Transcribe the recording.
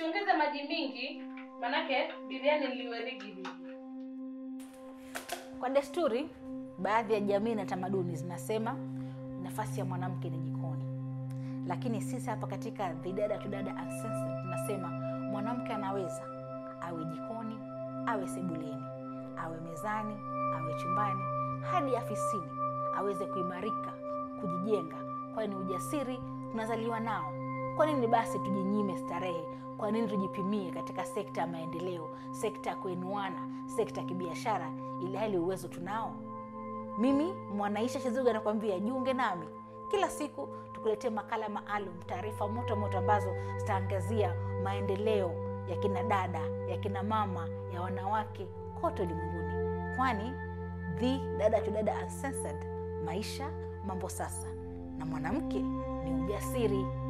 usiongeze maji mingi manake biriani liwe rigidi Kwa desturi, baadhi ya jamii na tamaduni zinasema nafasi ya mwanamke ni jikoni, lakini sisi hapa katika The Dada to Dada Uncensored tunasema mwanamke anaweza awe jikoni, awe sebuleni, awe mezani, awe chumbani, hadi afisini, aweze kuimarika, kujijenga, kwani ujasiri tunazaliwa nao. Kwa nini basi tujinyime starehe? Kwa nini tujipimie katika sekta ya maendeleo, sekta ya kuinuana, sekta ya kibiashara, ili hali uwezo tunao? Mimi Mwanaisha Shizuga nakwambia jiunge nami kila siku tukuletee makala maalum, taarifa moto moto ambazo zitaangazia maendeleo ya kina dada, ya kina mama, ya wanawake kote ulimwenguni, kwani The Dada to Dada Uncensored, maisha mambo sasa, na mwanamke ni ujasiri.